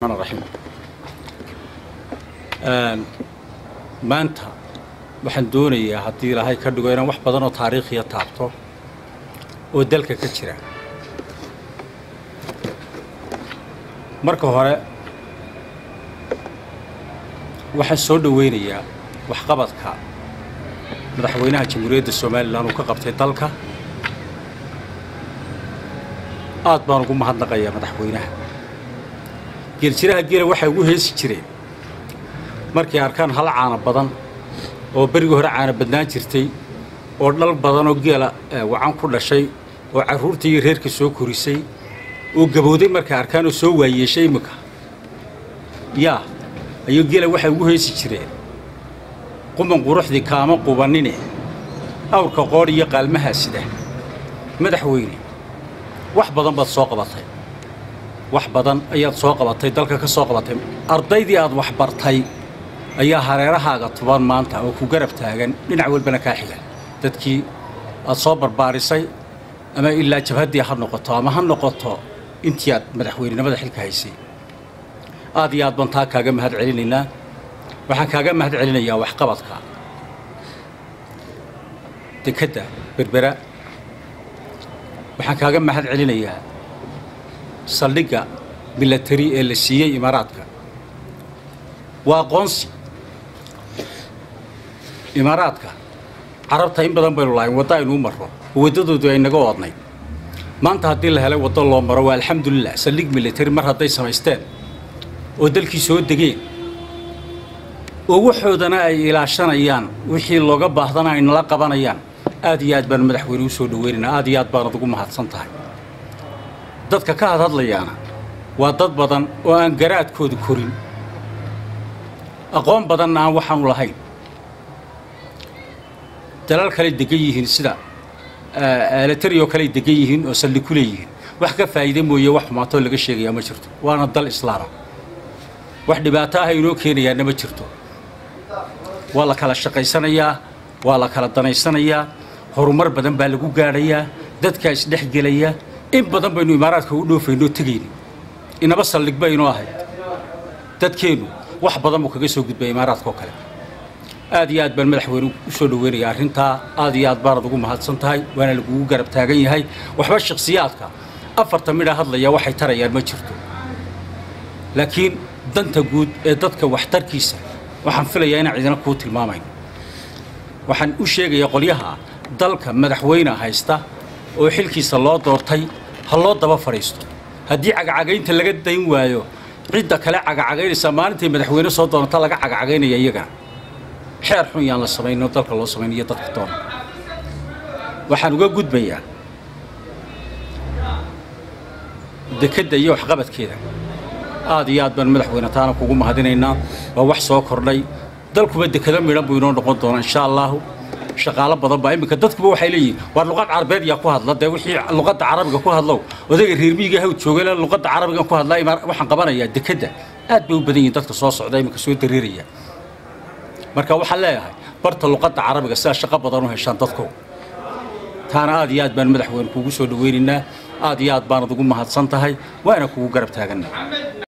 raxiim maanta waxaan doonayaa haddii ilaahay ka dhigo inaan wax badan oo taariikhiya taabto oo dalka ka jira marka hore waxaan soo dhoweynayaa waxqabadka madaxweynaha jamhuuriyadda somalilan uu ka qabtay dalka aad baan ugu mahadnaqayaa madaxweynaha geeljiraha geela waxay ugu heesi jireen markay arkaan hal caana badan oo berigii hore caana badnaan jirtay oo dhal badan oo geela wacan ku dhashay oo carruurtii iyo reerka soo korisay oo gabowday markay arkaan oo soo waayeeshay imminka yaa ayuu geela waxay ugu heesi jireen quman quruxdii kaama qubanine awrka qoodh iyo qaalmahaa sida madaxweyne wax badan baad soo qabatay wax badan ayaad soo qabatay dalka ka soo qabatay ardaydii aad wax bartay ayaa hareerahaaga tuban maanta oo ku garab taagan dhinac walbana kaa xiga dadkii aad soo barbaarisay ama ilaa jabhaddii ha noqoto ama ha noqoto intii aad madaxweynenimada xilka haysay aad iyo aad baan taa kaaga mahad celinaynaa waxaan kaaga mahad celinayaa waxqabadka dekedda berbera waxaan kaaga mahad celinayaa saldhigga milatari ee la siiyey imaaraadka waa aqoonsi imaaraadka carabta in badan baynu lahayn waddo aynuu marro oo waddadoodu ay naga oodnayd maanta haddii la helay waddo loo maro waa alxamdulilah saldhig milatari mar hadday samaysteen oo dalkii soo degeen oo waxoodana ay ilaashanayaan wixii looga baahdana ay nala qabanayaan aad iyo aad baan madaxweyne u soo dhoweynaynaa aad iyo aad baanad ugu mahadsan tahay dadka ka hadhadlayaana waa dad badan oo aan garaadkooda korin aqoon badanna aan waxaanu lahayn dalal kaley degan yihiin sida alatarioo kaley degan yihiin oo saldhig ku leeyihiin wax ka faa'iide mooye wax xumaatoo laga sheegayaa ma jirto waana dal islaama wax dhibaato ah inoo keenayaana ma jirto waa la kala shaqaysanayaa waa la kala danaysanayaa horumar badan baa lagu gaadhayaa dadkaa isdhexgelaya in badan baynu imaaraadka u dhoofaynoo tegayni inaba saldhig baynoo ahayd dadkeennu wax badan buu kaga soo gudbay imaaraadka oo kale aad iyo aad baan madaxweyne u soo dhoweynayaa arrintaa aad iyo aad baanad ugu mahadsan tahay waana lagugu garab taagan yahay waxba shakhsiyaadka afarta midha hadlaya waxay tarayaan ma jirto laakiin danta guud ee dadka waxtarkiisa waxaan filayaa inaan cidina kuu tilmaamayn waxaan u sheegayaa qolyaha dalka madaxweyne haysta oo xilkiisa loo doortay ha loo daba fadhiisto haddii cagacagaynta laga dayn waayo cidda kale cagacagaynaysaa maalintay madaxweyne soo doonata laga cagacagaynaya iyagana xeer xun yaan la samayno dalka loo samaynayo dadka doona waxaan uga gudbayaa dekedda iyo waxqabadkeeda aad iyo aad baan madaxweyne taana kugu mahadinaynaa waa wax soo kordhay dalkuba dekado midhan buu inoo noqon doonaa insha allaahu shaqaalo badan baa iminka dadkuba waxay leeyihiin waar luqad carabeed yaa ku hadla dee wixii luqadda carabiga ku hadlow odayga reer miyiga hawd joogale luqadda carabigan ku hadlaa waxaan qabanayaa dekedda aad bay u badan yihiin dadka soo socda iminka soo dareeraya marka waxaan leeyahay barta luqadda carabiga sidaa shaqo badan u heshaan dadku taana aad iyo aad baan madaxweyne kuugu soo dhoweynaynaa aad iyo aad baanad ugu mahadsan tahay waana kugu garab taaganna